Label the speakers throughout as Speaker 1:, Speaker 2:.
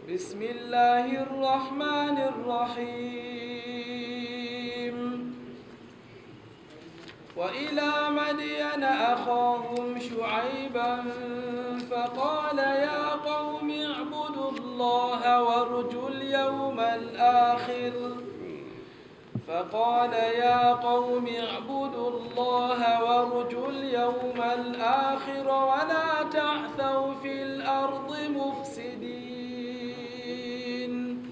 Speaker 1: بسم الله الرحمن الرحيم وإلى مدين أخاهم شعيبا فقال يا قوم اعبدوا الله وارجوا اليوم الآخر فقال يا قوم اعبدوا الله وارجوا اليوم الآخر ولا تعثوا في الأرض مفسدين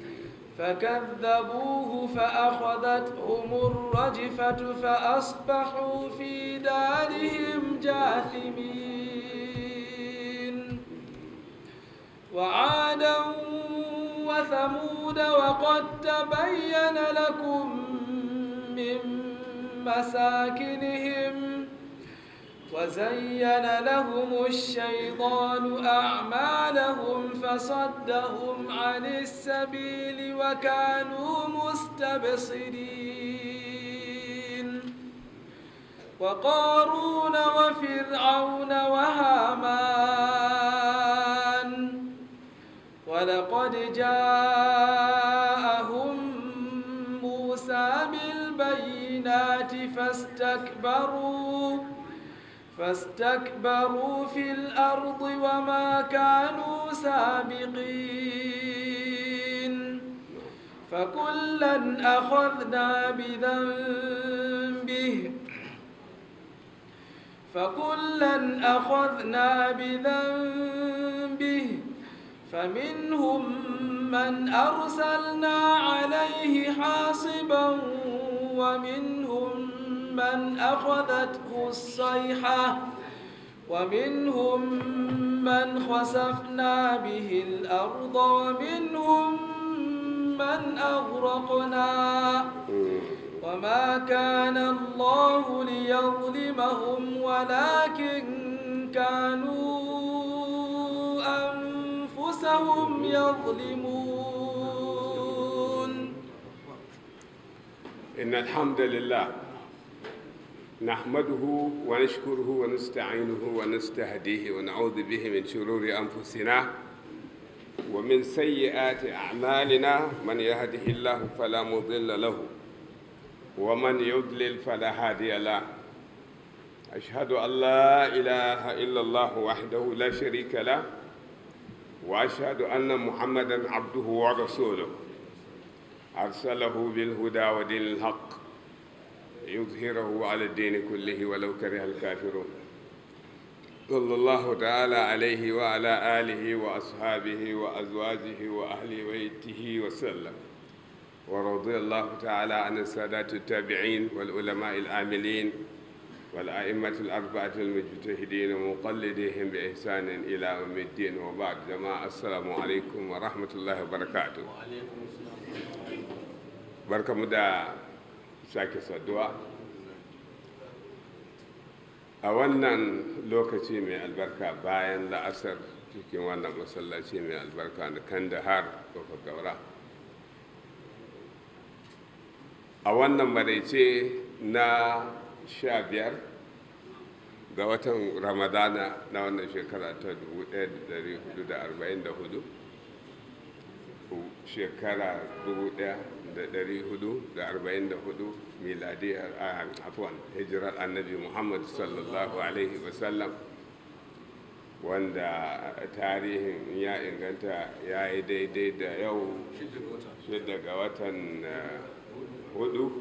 Speaker 1: فكذبوه فأخذتهم الرجفة فأصبحوا في دارهم جاثمين وعادا وثمود وقد تبين لكم من مساكنهم وزين لهم الشيطان أعمالهم فصدهم عن السبيل وكانوا مستبصرين وقارون وفرعون وهامان ولقد جاءهم موسى بالبينات فاستكبروا فاستكبروا في الأرض وما كانوا سابقين فكلا أخذنا بذنبه فكلا أخذنا بذنبه فمنهم من أرسلنا عليه حاصبا ومنهم من أخذته الصيحة ومنهم من خسفنا به الأرض ومنهم من أغرقنا وما كان الله ليظلمهم ولكن كانوا أنفسهم يظلمون
Speaker 2: إن الحمد لله نحمده ونشكره ونستعينه ونستهديه ونعوذ به من شرور أنفسنا ومن سيئات أعمالنا من يهده الله فلا مضل له ومن يضلل فلا هادي له أشهد أن لا إله إلا الله وحده لا شريك له وأشهد أن محمدا عبده ورسوله أرسله بالهدى ودين الحق يظهره على الدين كله ولو كره الكافرون صلى الله تعالى عليه وعلى آله وأصحابه وأزواجه وأهل بيته وسلم ورضي الله تعالى عن السادات التابعين والعلماء العاملين والأئمة الأربعة المجتهدين ومقلديهم بإحسان إلى يوم الدين وبعد جماعة السلام عليكم ورحمة الله وبركاته بركة مدى sake saduwa a wannan lokaci mai albarka bayan la'asar cikin wannan masallaci mai albarka da kandahar kofa gaura a wannan maraice na sha biyar ga watan ramadana na wannan shekara ta 1444 shekara 1444 miladiyar afwan hijirar annabi muhammad sallallahu alaihi wasallam wanda tarihin ya inganta ya yi daidai da yau shida ga watan hudu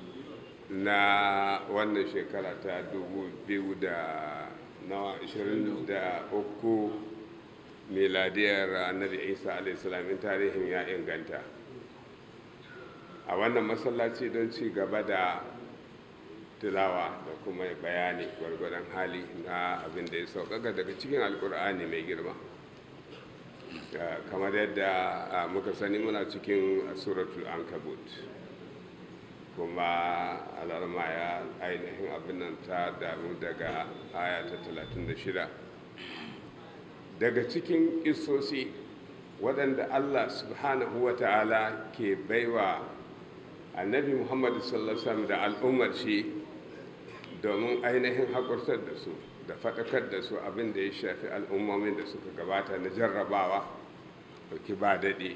Speaker 2: na wannan shekara ta 2023 miladiyar annabi isa alaihi tarihin ya inganta a wannan masallaci don ci gaba da tilawa da kuma bayani gwargwadon hali na abin da ya sauƙaƙa daga cikin alkur'ani mai girma kamar yadda muka sani muna cikin suratul ankabut kuma alarma ya ainihin abin nan ta damu daga aya ta 36 daga cikin isosi waɗanda allah subhanahu wa ta'ala ke baiwa annabi muhammadu sallallahu da al'ummar shi domin ainihin haƙurtar da su da faɗakar da su abin da ya shafi al'ummomin da suka gabata na jarrabawa ɗauki ba daɗi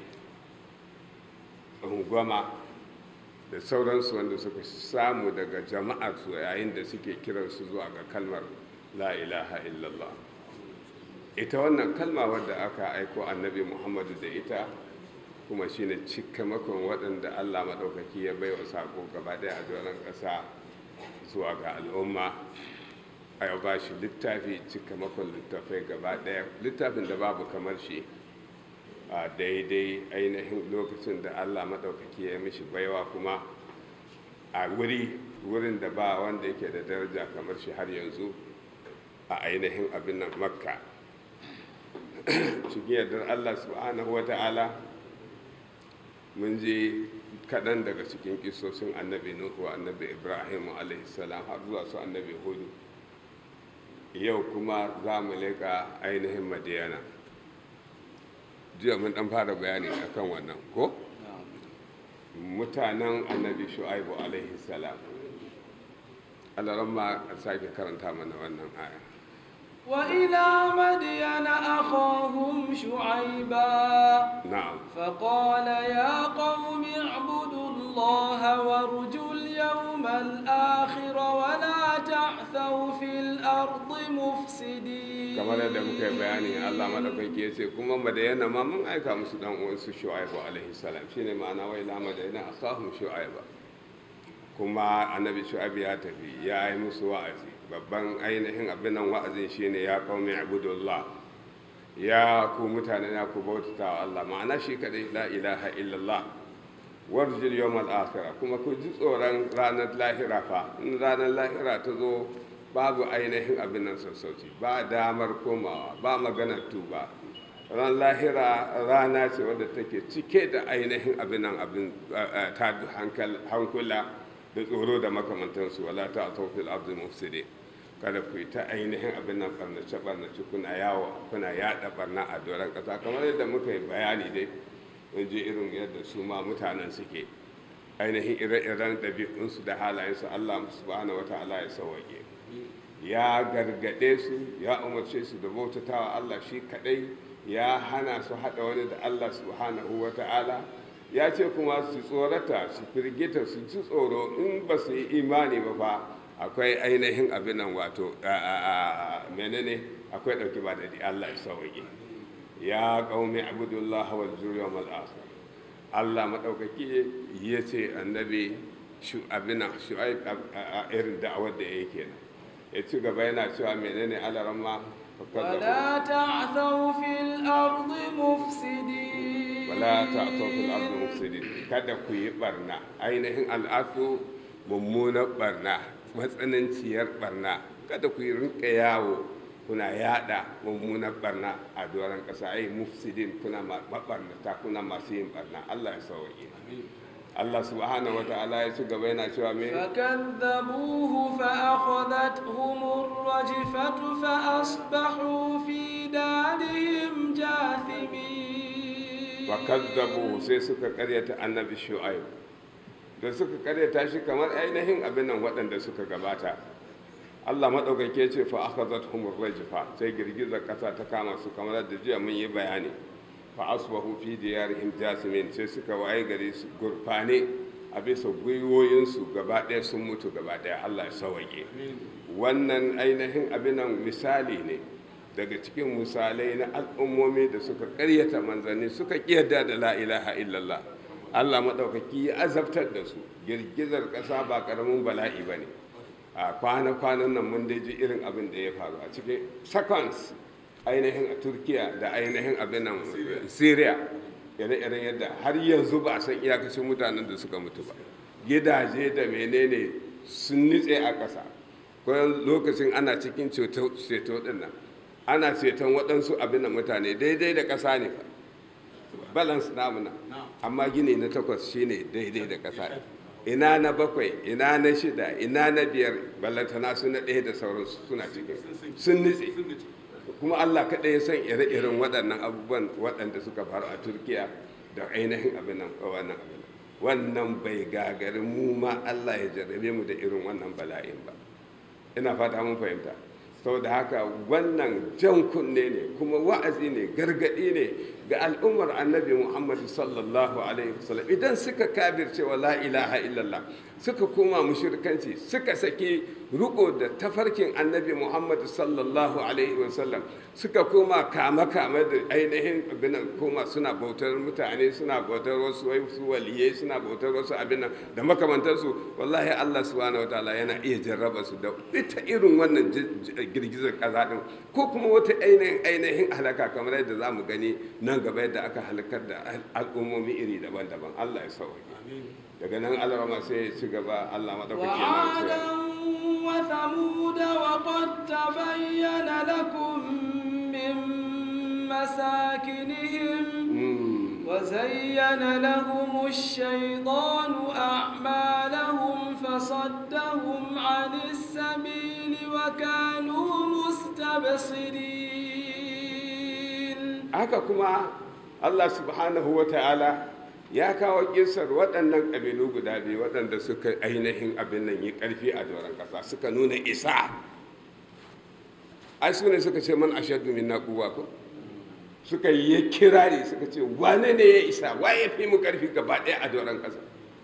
Speaker 2: ungwama da sauransu wanda suka samu daga jama'arsu yayin da suke kiransu zuwa ga kalmar la ilaha illallah ita wannan kalma wadda aka aiko annabi muhammadu da ita kuma shine cikamakon waɗanda allah maɗaukaki ya baiwa sako gaba ɗaya a doron ƙasa zuwa ga al'umma a yau ba shi littafi cikamakon littafai gaba ɗaya littafin da babu kamar shi a daidai ainihin lokacin da allah maɗaukaki ya mishi baiwa kuma a wuri wurin da ba wanda yake da daraja kamar shi har yanzu a ainihin abin nan makka cikin yardar allah subhanahu wa ta'ala mun je kaɗan daga cikin kisosin annabi nuhu annabi ibrahim salam har zuwa su annabi hudu yau kuma za mu leƙa ainihin madiyana jiya mun ɗan fara bayani akan wannan ko mutanen annabi shu'aibu salam alaramma a sake karanta mana wannan aya
Speaker 1: وإلى مدين أخاهم شعيبا
Speaker 2: na'am
Speaker 1: فقال يا قوم اعبدوا الله وارجوا اليوم الآخر ولا تعثوا في الأرض مفسدين
Speaker 2: kamar yadda muka yi bayani Allah madaukaki ya ce kuma madayana ma mun aika musu dan uwansu shu'aibu alaihi salam shine ma'ana wai la madayana akhahum shu'aiba kuma annabi shu'aibu ya tafi ya yi musu wa'azi babban ainihin abin nan wa'azin shine ya qaumi ibudullah ya ku mutane na ku bautata wa Allah ma'ana shi kadai la ilaha illallah warjil yawmal akhirah kuma ku ji tsoron ranar lahira fa in ranar lahira ta zo babu ainihin abin nan sassauci ba damar komawa ba maganar tuba ran lahira rana ce wadda take cike da ainihin abin nan abin ta hankula da tsoro da makamantansu wala ta tawfil abdul mufsidi kada ku yi ta ainihin abin nan barnace barnace kuna yawo kuna yada barna a doron kasa kamar yadda muka yi bayani dai mun je irin yadda su ma mutanen suke ainihin ire-iren ɗabi'unsu da halayensu allah subhanahu wataala ya sauwaƙe ya gargaɗe su ya umarce su da bautatawa Allah shi kaɗai ya hana su haɗa wani da Allah subhanahu wa ta'ala ya ce kuma su tsorata su firgita su ji tsoro in ba su yi imani ba fa akwai ainihin abin nan wato menene akwai ɗauki ba daɗi Allah ya sauƙi ya ƙaumi abudullah wal zuriya mal akhir Allah maɗaukaki ya ce annabi shu abin nan shu'aib irin da'awar da yake kenan ya ci gaba yana cewa menene alaramma
Speaker 1: ولا تعثوا في الأرض مفسدين
Speaker 2: wala ta'tau fil ardi mufsidin kada ku yi barna ainihin al'afu mummunar barna matsananciyar barna kada ku yi rinka yawo kuna yada mummunar barna a doron kasa ai mufsidin kuna mabarnata kuna masu yin barna Allah ya sauke Allah subhanahu wa ta'ala ya ci gaba yana cewa me
Speaker 1: فكذبوه فأخذتهم الرجفة فأصبحوا في دارهم جاثمين
Speaker 2: wa kazzabu sai suka karyata annabi shu'aib da suka karyata shi kamar ainihin abin nan waɗanda suka gabata Allah maɗaukake ce fa akhadhatuhum ar-rajfa sai girgizar ƙasa ta kama su kamar da jiya mun yi bayani fa asbahu fi diyarihim jasimin sai suka waye gari su gurfane a bisa gwiwoyinsu gaba ɗaya sun mutu gaba ɗaya Allah ya sauwaƙe wannan ainihin abin nan misali ne daga cikin misalai na al'ummomi da suka karyata manzanni suka kiyarda da la ilaha illallah Allah maɗaukaki ya azabtar da su girgizar ƙasa ba ƙaramin bala'i ba ne a kwana-kwanan nan mun dai ji irin abin da ya faru a cikin seconds ainihin a turkiya da ainihin abin nan syria ire-iren yadda har yanzu ba a san iyakacin mutanen da suka mutu ba gidaje da menene sun nitse a ƙasa kwanan lokacin ana cikin ceto ɗin nan ana ceton waɗansu abin da mutane daidai da ƙasa ne balance namuna amma gini na takwas shine daidai da ƙasa ina na bakwai ina na shida ina na biyar ballantana su na ɗaya da sauransu suna cikin sun nitse kuma allah kaɗai ya san ire-iren waɗannan abubuwan waɗanda suka faru a turkiya da ainihin abin nan wannan abin wannan bai gagari mu ma allah ya jarrabe mu da irin wannan bala'in ba ina fata mun fahimta saboda haka wannan jan kunne ne kuma wa'azi ne gargaɗi ne ga al'ummar annabi muhammadu sallallahu alaihi wasallam idan suka kabirce wa la ilaha illallah suka koma mushrikanci suka saki riko da tafarkin annabi muhammadu sallallahu alaihi wasallam suka koma kama kama da ainihin abinan koma suna bautar mutane suna bautar wasu wasu waliyai suna bautar wasu abinan da makamantarsu wallahi allah subhanahu wa ta'ala yana iya jarraba su da ita irin wannan girgizar kaza din ko kuma wata ainihin ainihin halaka kamar yadda za mu gani nan gaba yadda aka halakar da al'ummomi iri daban-daban Allah ya sauke daga nan Allah sai ya ci gaba Allah madaukaki yana
Speaker 1: وعادا وثمود وقد تبين لكم من مساكنهم وزين لهم الشيطان أعمالهم فصدهم عن السبيل وكانوا مستبصرين
Speaker 2: haka kuma Allah subhanahu wa ta'ala ya kawo kisar waɗannan ƙabilu guda biyu waɗanda suka ainihin abin nan yi ƙarfi a doron ƙasa suka nuna isa ai su ne suka ce man ashaddu minna quwwa ko suka yi kirari suka ce wane ne ya isa wa ya fi mu ƙarfi gaba ɗaya a doron ƙasa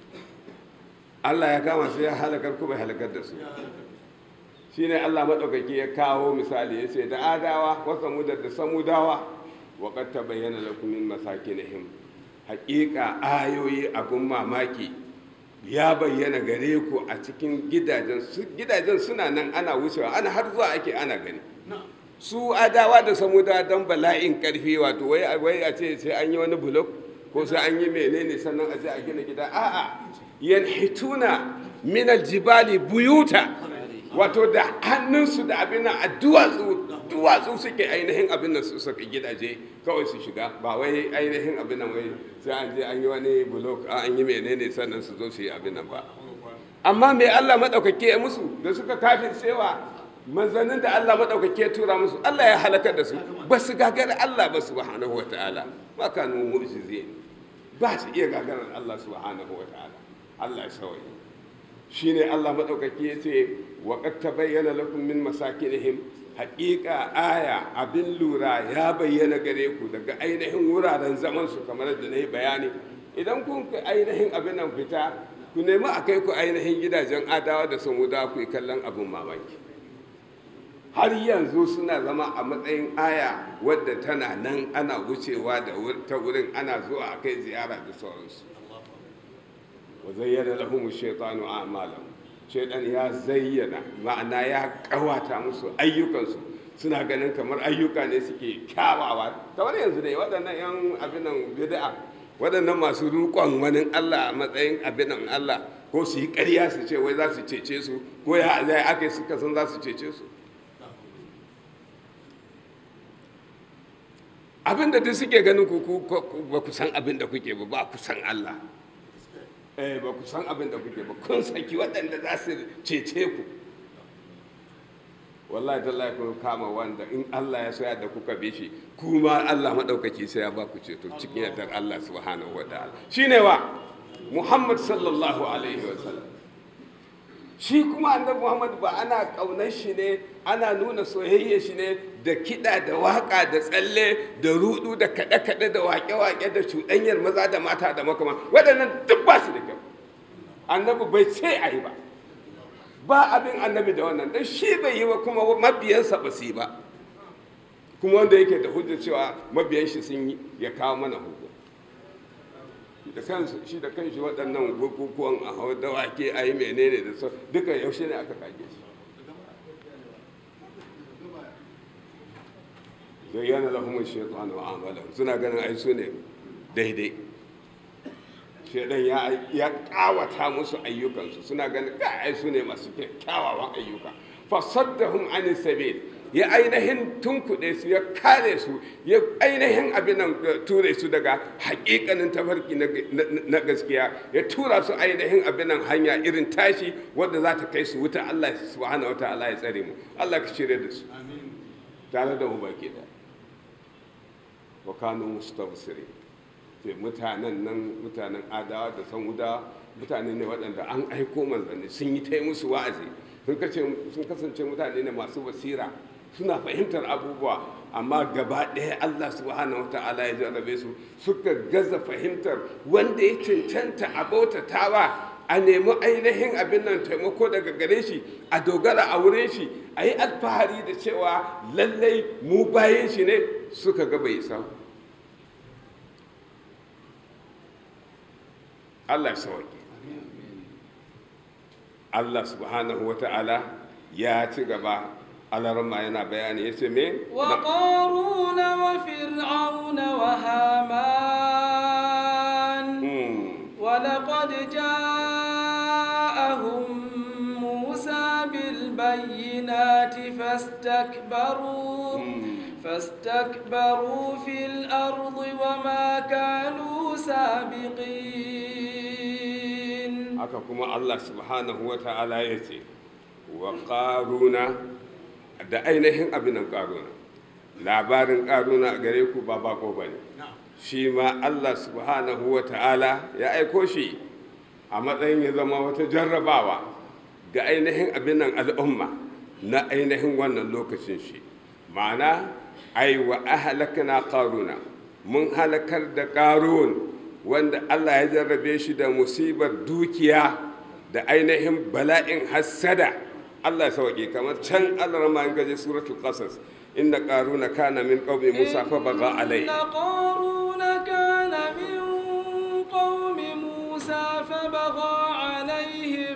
Speaker 2: Allah ya kama su ya halakar kuma halakar da su shine Allah maɗaukaki ya kawo misali ya ce da adawa wa samudar da samudawa wa qad tabayyana lakum min masakinihim haƙiƙa ayoyi abun mamaki ya bayyana gare ku a cikin gidajen gidajen suna nan ana wucewa ana har zuwa ake ana gani su adawa da samudawa don bala'in ƙarfi wato wai a ce sai an yi wani bulok ko sai an yi menene sannan a je a gina gida a'a yanhituna min aljibali buyuta wato da hannunsu da abin a duwatsu duwatsu suke ainihin abin nan su saka gidaje kawai su shiga ba wai ainihin abin nan wai sai an je an yi wani blok an yi menene sannan su zo su yi abin nan ba amma me Allah madaukake ya musu da suka kafin cewa manzannin da Allah madaukake ya tura musu Allah ya halakar da su ba su gagara Allah ba subhanahu wataala ma kanu mu'jizin ba su iya gagarar Allah subhanahu wataala Allah ya sauye shine Allah maɗaukaki ya ce wa qad tabayyana lakum min masakinihim haƙiƙa aya abin lura ya bayyana gare ku daga ainihin wuraren zaman su kamar da na yi bayani idan kun ka ainihin abin nan fita ku nemi a kai ku ainihin gidajen adawa da samuda ku yi kallon abin mamaki har yanzu suna zama a matsayin aya wadda tana nan ana wucewa da ta wurin ana zuwa a kai ziyara da sauransu وزين لهم الشيطان أعمالهم shaidan ya zayyana ma'ana ya kawata musu ayyukansu suna ganin kamar ayyuka ne suke kyawawa kamar yanzu dai waɗannan yan abinan bid'a waɗannan masu rukon wani Allah a matsayin abinan Allah ko su yi ƙarya su ce wai za su cece su ko ya zai aka suka san za su cece su abinda duk suke ganin ku ba ku san abin da kuke ba ba ku san Allah eh ba ku san abin da kuke ba kun saki waɗanda za su cece ku wallahi tallahi kun kama wanda in Allah ya soya da kuka bi shi kuma Allah madaukaki sai ya ba ku ceto cikin yardar Allah subhanahu wataala shine wa Muhammad sallallahu alaihi wa sallam shi kuma annabi Muhammad ba ana kaunar shi ne ana nuna soyayya shi ne da kiɗa da waƙa da tsalle da rudu da kaɗe-kaɗe da waƙe-waƙe da cuɗanyar maza da mata da makama waɗannan duk ba su da kyau annabi bai ce a yi ba ba abin annabi da wannan dan shi bai yi ba kuma mabiyansa ba su yi ba kuma wanda yake da hujjar cewa mabiyan shi sun yi ya kawo mana hujja da kansu shi da kanshi waɗannan bukukuwan a hau dawake a yi menene da sau duka yaushe ne aka kage shi zayyana lahum shaytan wa amalan suna ganin ai su ne daidai shaidan ya ya kawata musu ayyukansu suna ganin ka ai su ne masu kyawawan ayyuka fasaddahum an sabil ya ainihin tunkuɗe su ya kare su ya ainihin abin nan ture su daga haƙiƙanin tafarki na gaskiya ya tura su ainihin abin nan hanya irin tashi wadda za ta kai su wuta Allah subhanahu wa ta'ala ya tsare mu Allah ka shirya da su tare da mu baki da wa kanu mustabsirin sai mutanen nan mutanen adawa da samuda mutane ne waɗanda an aiko manzanni sun yi ta musu wa'azi sun kasance mutane ne masu basira suna fahimtar abubuwa amma gaba ɗaya Allah subhanahu wa ta'ala ya jarrabe su suka gaza fahimtar wanda ya cancanta a bautatawa a nemi ainihin abin nan taimako daga gare shi a dogara a wurin shi a yi alfahari da cewa lallai mu bayan shi ne suka ga bai sa Allah ya sauki Allah subhanahu wa ta'ala ya ci gaba alarma yana bayani ya ce me
Speaker 1: وقارون وفرعون وهامان ولقد جاءهم موسى بالبينات فاستكبروا فاستكبروا في الأرض وما كانوا سابقين
Speaker 2: haka kuma Allah subhanahu wa ta'ala ya ce wa ƙaruna da ainihin abinan ƙaruna labarin ƙaruna a gare ku ba bako ba ne shi ma Allah subhanahu wa ta'ala ya aiko shi a matsayin ya zama wata jarrabawa ga ainihin abinan al'umma na ainihin wannan lokacin shi ma'ana ai wa ahalakana ƙaruna mun halakar da ƙarun wanda Allah ya jarrabe shi da musibar dukiya da ainihin bala'in hassada Allah ya sauke kamar can Allah rama in gaje suratul qasas inna qaruna kana min qaumi musa fa baga alai
Speaker 1: إن قارون كان من قوم موسى فبغى عليهم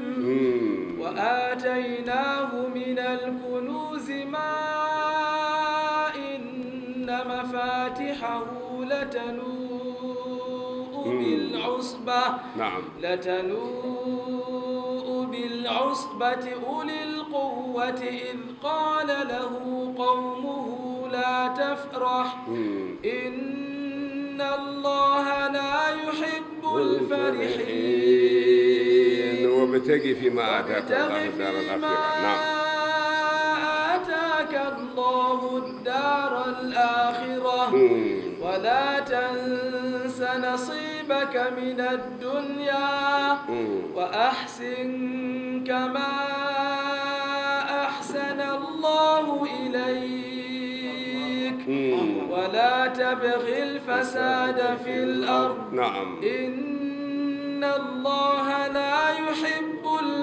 Speaker 1: وآتيناه من الكنوز ما إن مفاتحه لتنوء بالعصبة
Speaker 2: na'am
Speaker 1: لتنوء بالعصبة أولي القوة إذ قال له قومه لا تفرح إن الله لا يحب الفرحين
Speaker 2: وابتغي فيما آتاك
Speaker 1: وابتغ
Speaker 2: الله الدار
Speaker 1: فيما
Speaker 2: الآخرة نعم
Speaker 1: آتاك الله الدار الآخرة
Speaker 2: مم.
Speaker 1: ولا تنس نصيبك من الدنيا
Speaker 2: مم.
Speaker 1: وأحسن كما أحسن الله إليك
Speaker 2: مم.
Speaker 1: ولا تبغ الفساد في الأرض
Speaker 2: نعم
Speaker 1: إن الله لا يحب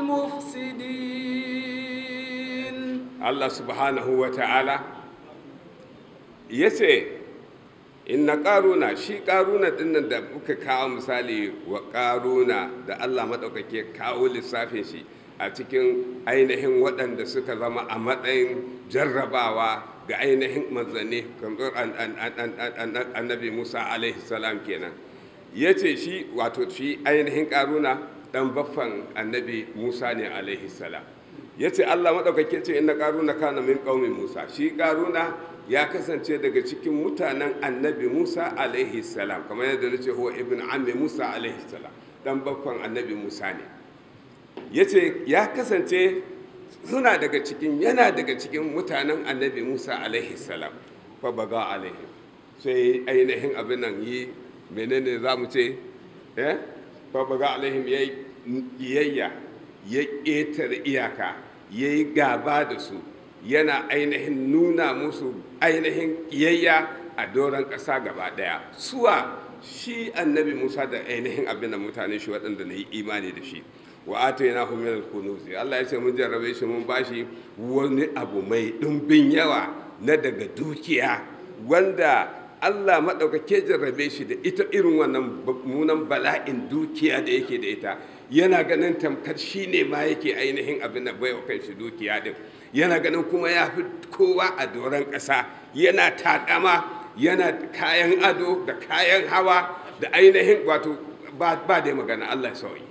Speaker 1: المفسدين
Speaker 2: Allah subhanahu wa ta'ala ya ce inna ƙaruna shi ƙaruna dinnan da muka kawo misali wa ƙaruna da Allah maɗaukake kawo lissafin shi a cikin ainihin waɗanda suka zama a matsayin jarrabawa ga ainihin manzanni kamar an- an- an- an- an- annabi musa alaihi salam kenan ya ce shi wato shi ainihin ƙaruna ɗan baffan annabi musa ne alaihi salam ya ce allah maɗaukake ce inna ƙaruna kana min ƙaumin musa shi ƙaruna ya kasance daga cikin mutanen annabi musa alaihi salam kamar yadda na ce huwa ibn ammi musa alaihi salam ɗan baffan annabi musa ne ya ce ya kasance suna daga cikin yana daga cikin mutanen annabi musa alaihi salam fa baga alaihi sai ainihin abin nan yi menene za mu ce eh fa baga alaihim ya yi ƙiyayya ya ƙetare iyaka ya yi gaba da su yana ainihin nuna musu ainihin ƙiyayya a doron ƙasa gaba ɗaya suwa shi annabi musa da ainihin abin da mutane shi waɗanda na yi imani da shi wa atayna hu min al-kunuz Allah ya ce mun jarrabe shi mun bashi wani abu mai ɗumbin yawa na daga dukiya wanda Allah maɗaukake jarrabe shi da ita irin wannan munan bala'in dukiya da yake da ita yana ganin tamkar shi ne ma yake ainihin abin da baiwa kan shi dukiya din yana ganin kuma ya fi kowa a doron ƙasa yana taƙama yana kayan ado da kayan hawa da ainihin wato ba ba da magana Allah ya sauyi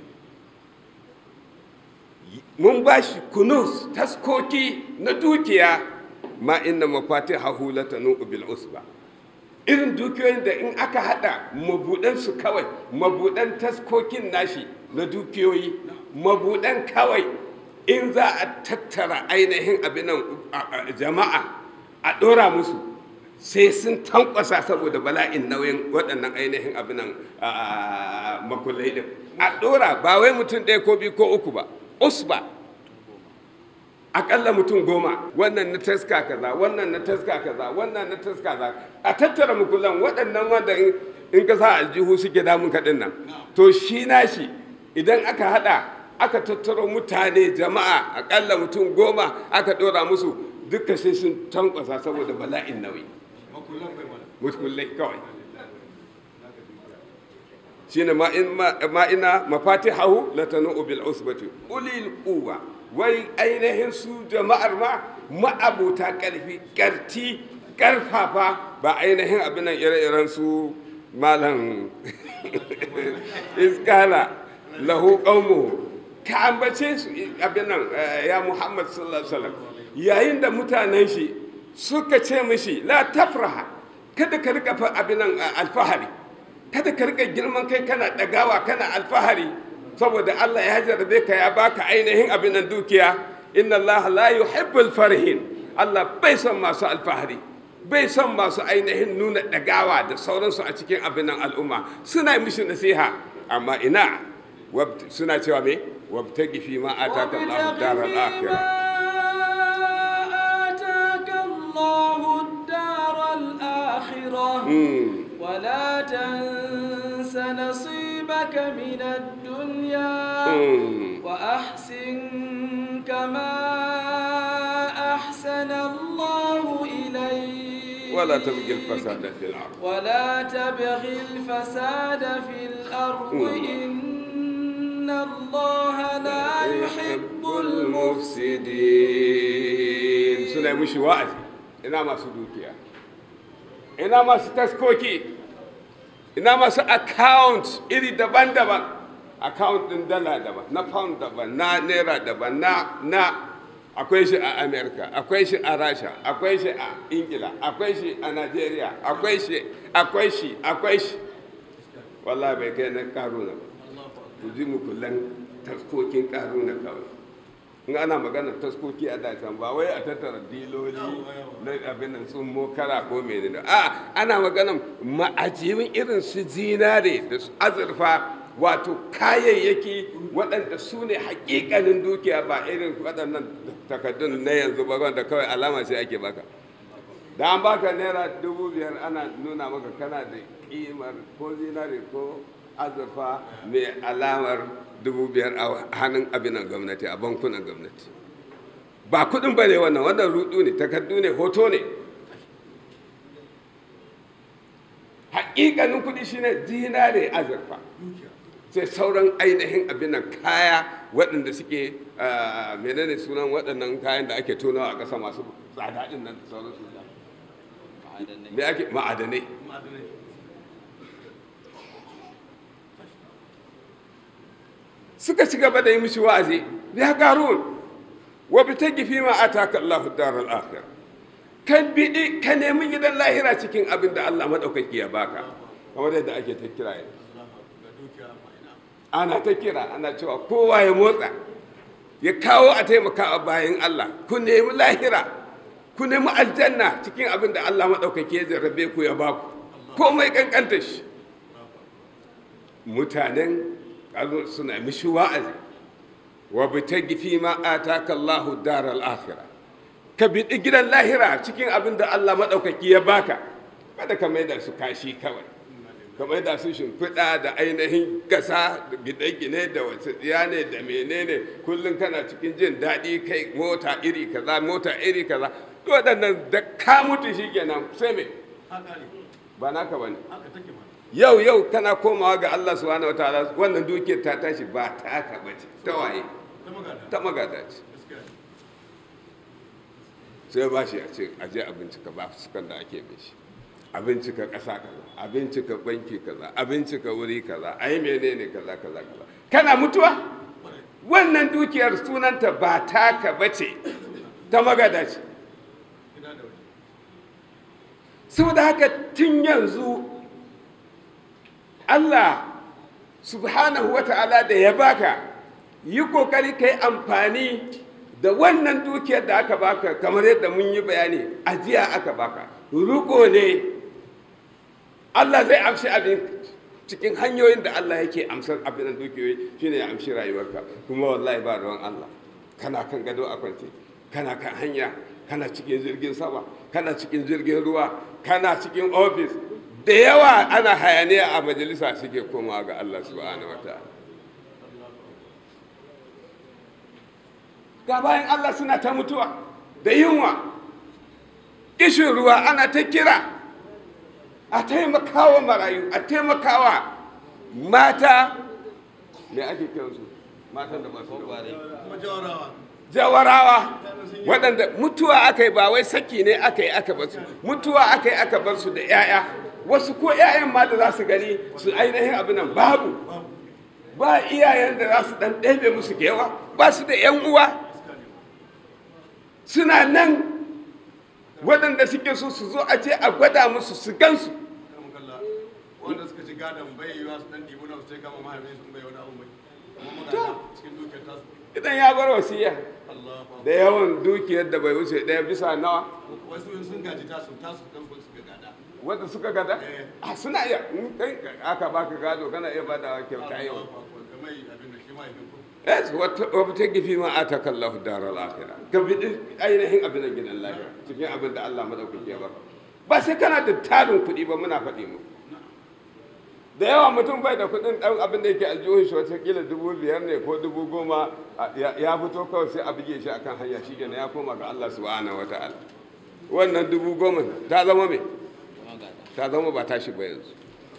Speaker 2: mun ba shi kunus taskoki na dukiya ma inna mafatihahu latanu bil usba irin dukiyoyin da in aka hada mabudan su kawai mabudan taskokin nashi na dukiyoyi mabudan kawai in za a tattara ainihin abinan jama'a a dora musu sai sun tankwasa saboda bala'in nauyin waɗannan ainihin abinan makulai din a dora ba wai mutum ɗaya ko biyu ko uku ba usba akalla mutum goma wannan na taska kaza wannan na taska kaza wannan na taska kaza a tattara mukullan waɗannan wanda in ka sa aljihu suke damun kaɗin nan to shi nashi idan aka haɗa aka tattaro mutane jama'a akalla mutum goma aka ɗora musu duka sai sun tankwasa saboda bala'in nauyi mukullai kawai shine ma ina mafatihahu latanu bil usbati ulil quwwa wai ainihin su jama'ar ma ma'abuta ƙarfi ƙarti ƙarfafa ba ainihin abin nan ire-iren su malam iskala lahu qaumuhu ka ambace su abin nan ya muhammad sallallahu alaihi wasallam yayin da mutanen shi suka ce mishi la tafraha kada ka rika abin nan alfahari kada ka rika girman kai kana dagawa kana alfahari saboda Allah ya jarabe ka ya baka ainihin abin nan dukiya inna Allah la yuhibbul farihin Allah bai son masu alfahari bai son masu ainihin nuna dagawa da sauransu a cikin abin nan al'umma suna mishi nasiha amma ina suna cewa me wabtagi fi ma ataka Allah daral akhirah
Speaker 1: ولا تنس نصيبك من الدنيا وأحسن كما أحسن الله إليك
Speaker 2: ولا تبغي الفساد في الأرض
Speaker 1: ولا تبغي الفساد في الأرض إن الله لا يحب
Speaker 2: المفسدين سنة مش وعد إنما ما سدوكيا ina masu taskoki ina masu account iri daban-daban account din dala daban na pound daban na naira daban na na akwai shi a america akwai shi a rasha akwai shi a ingila akwai shi a nigeria akwai shi akwai shi akwai shi wallahi bai kai na karuna ba ku ji mukullan taskokin karuna kawai in ana magana taskoki a dacan ba wai a tattara diloli na abin nan sun mokara ko menene a ana magana ma'ajiyin irin su zinare da su azurfa wato kayayyaki waɗanda su ne hakikanin dukiya ba irin waɗannan takaddun na yanzu ba wanda kawai alama sai ake baka da an baka naira dubu biyar ana nuna maka kana da kimar ko zinare ko azurfa mai alamar dubu biyar a hannun abinan gwamnati a bankunan gwamnati ba kudin ba ne wannan wannan rudu ne takardu ne hoto ne haƙiƙanin kudi shine dinare azurfa sai sauran ainihin abinan kaya waɗanda suke menene sunan waɗannan kayan da ake tonawa a ƙasa masu tsada ɗin nan da sauran su me ake ma'adanai suka ci gaba da yi mishi wa'azi ya garun wa bi ta gifi ma ataka Allah daral akhir kan bidi ka nemi gidan lahira cikin abin da Allah madaukaki ya baka kamar yadda ake ta kira ana ta kira ana cewa kowa ya motsa ya kawo a taimaka a bayan Allah ku nemi lahira ku nemi aljanna cikin abin da Allah madaukaki ya jarrabe ku ya baku komai kankanta shi mutanen kazo suna mishi wa'azi wa bitagi fi ma ataka Allahu daral akhirah ka bi gidan lahira cikin abin da Allah madaukaki ya baka kada ka maida su kashi kawai ka maida su shimfiɗa da ainihin gasa da gine-gine da wasu ne da menene kullum kana cikin jin daɗi kai mota iri kaza mota iri kaza waɗannan da ka mutu shi kenan sai me ba naka ba ne yau yau kana komawa ga Allah subhanahu wataala wannan dukiyar ta tashi ba ta haka ba ce ta waye ta magada ce sai ba shi a ce a je a bincika ba sukan da ake bin shi a bincika ƙasa kaza a bincika banki kaza a bincika wuri kaza a yi menene kaza kaza kaza kana mutuwa wannan dukiyar sunanta ba taka ba ce ta magada ce saboda haka tun yanzu Allah subhanahu wa ta'ala da ya baka yi kokari ka yi amfani da wannan dukiyar da aka baka kamar yadda mun yi bayani ajiya aka baka ruko ne Allah zai amshi abin cikin hanyoyin da Allah yake amsar abin da dukiyoyi shine ya amshi rayuwarka kuma wallahi ba ruwan Allah kana kan gado a kwance kana kan hanya kana cikin jirgin sama kana cikin jirgin ruwa kana cikin ofis da yawa ana hayaniya a majalisa suke komawa ga Allah subhanahu wataala ga bayan Allah suna ta mutuwa da yunwa kishin ruwa ana ta kira a taimakawa marayu a taimakawa mata me ake kiransu matan da ba su da jawarawa waɗanda mutuwa aka yi ba wai saki ne aka yi aka basu mutuwa aka yi aka bar su da 'ya'ya wasu ko 'ya'yan ma da za su gani su ainihin abin nan babu ba iyayen da za su ɗan ɗebe musu gewa ba su da 'yan uwa suna nan waɗanda suke so su zo a ce a gwada musu su gansu
Speaker 3: wanda suka ci gadon bai yiwa su dan dibu na su sai kama mahaifin sun bai wani abu mai kuma magana cikin dukiyar tasu
Speaker 2: idan ya bar wasiya
Speaker 3: Allah
Speaker 2: da yawan dukiyar da bai wuce ɗaya bisa nawa
Speaker 3: wasu in sun gaji tasu tasu kan suka gada
Speaker 2: wanda suka gada a suna iya in kai aka baka gado kana iya bada kyauta yau
Speaker 3: kamar abin da shi mahaifin ku
Speaker 2: yes wata ta gifi ma a ta kallahu darar akhira ka bi ainihin abin da gidan lafiya cikin abin da Allah madaukaki ya baka ba sai kana da tarin kuɗi ba muna faɗi mu da yawa mutum bai da kuɗin ɗan abin da yake aljihun shi watakila dubu biyar ne ko dubu goma ya fito kawai sai a buge shi akan hanya shi kenan ya koma ga Allah subhanahu wataala wannan dubu goma ta zama me ta zama ba tashi ba yanzu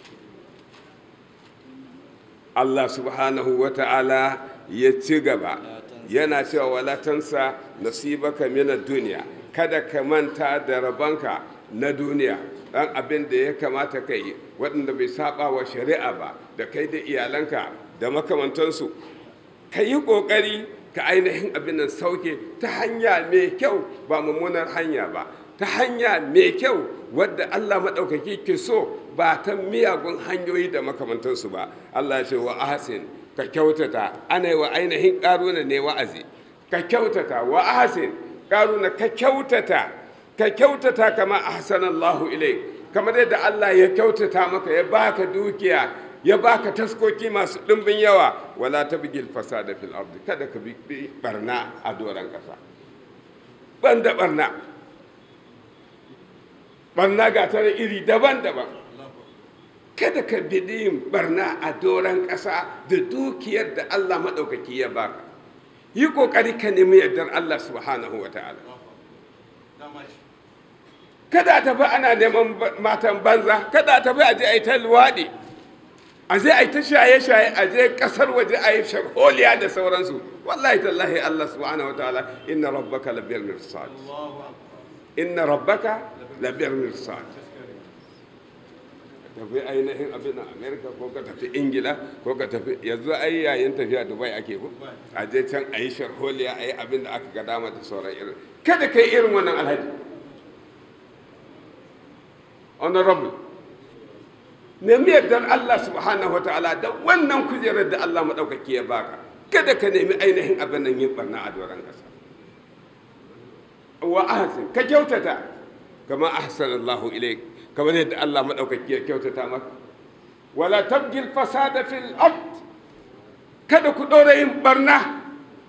Speaker 2: Allah subhanahu wataala ya ci gaba yana cewa wala tansa nasibaka min duniya kada ka manta da rabanka na duniya dan abin da ya kamata ka yi waɗanda bai saba wa shari'a ba da kai da iyalanka da makamantansu ka yi ƙoƙari ka ainihin abin nan sauke ta hanya mai kyau ba mummunar hanya ba ta hanya mai kyau wadda Allah maɗaukaki ke so ba ta miyagun hanyoyi da makamantansu ba Allah ce wa ahsin ka kyautata ana yi wa ainihin ƙaruna ne wa'azi ka kyautata wa ahsin ƙaruna ka kyautata ka kyautata kama ahsanallahu ilai kamar yadda Allah ya kyautata maka ya baka dukiya ya baka taskoki masu ɗimbin yawa wala tabgil fasada fil ardi kada ka bi barna a doron ƙasa banda barna barna ga tare iri daban-daban kada ka bi yin barna a doron ƙasa da dukiyar da Allah maɗaukaki ya baka yi ƙoƙari ka nemi yardar Allah subhanahu wa ta'ala
Speaker 3: dama shi
Speaker 2: kada a tafi ana neman matan banza kada a tafi a je a yi ta luwaɗi a je a yi ta shaye-shaye a je ƙasar waje a yi shagoliya da sauransu wallahi tallahi Allah subhanahu wa ta'ala inna rabbaka labiyar mirsad
Speaker 3: Allahu akbar
Speaker 2: inna rabbaka labiyar mirsad tafi ainihin abin a amerika ko ka tafi ingila ko ka tafi yanzu ai yayin tafiya dubai ake ko a je can a yi sharholiya a yi abin da aka ga dama da sauran irin kada ka yi irin wannan alhaji honorable nemi yardar Allah subhanahu wa ta'ala da wannan kujerar da Allah maɗaukaki ya baka kada ka nemi ainihin abin nan yin barna a doron ƙasa wa ahsin ka kyautata kama ahsanallahu ilayk kamar yadda Allah maɗaukaki ya kyautata maka wala tabgil fasada fil ard kada ku ɗora yin barna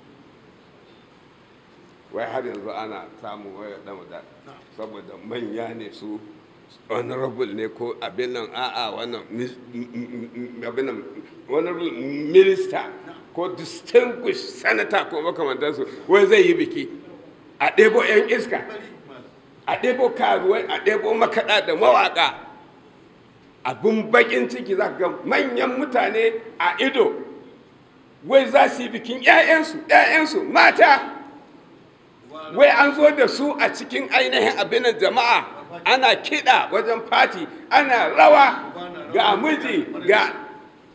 Speaker 2: wai har yanzu ana samu waya ɗan da saboda manya ne su honorable ne ko abin nan a'a wannan mis- m- m- m- abin nan honorable minister ko distinguished senator ko makamantansu wai zai yi biki a ɗebo 'yan iska a ɗebo karuwai a ɗebo makaɗa da mawaƙa abin baƙin ciki za ka ga manyan mutane a ido wai za su yi bikin 'ya'yansu 'ya'yansu mata wai an zo da su a cikin ainihin abinan jama'a ana kiɗa wajen fati ana rawa ga miji ga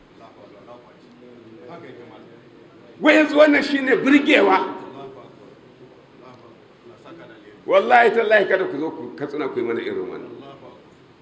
Speaker 3: haka yake malam
Speaker 2: wai yanzu wannan shine birgewa
Speaker 3: Allahu akbar Allahu akbar Allah saka da alheri
Speaker 2: wallahi tallahi kada ku zo ku katsina ku yi mana irin wannan
Speaker 3: Allahu akbar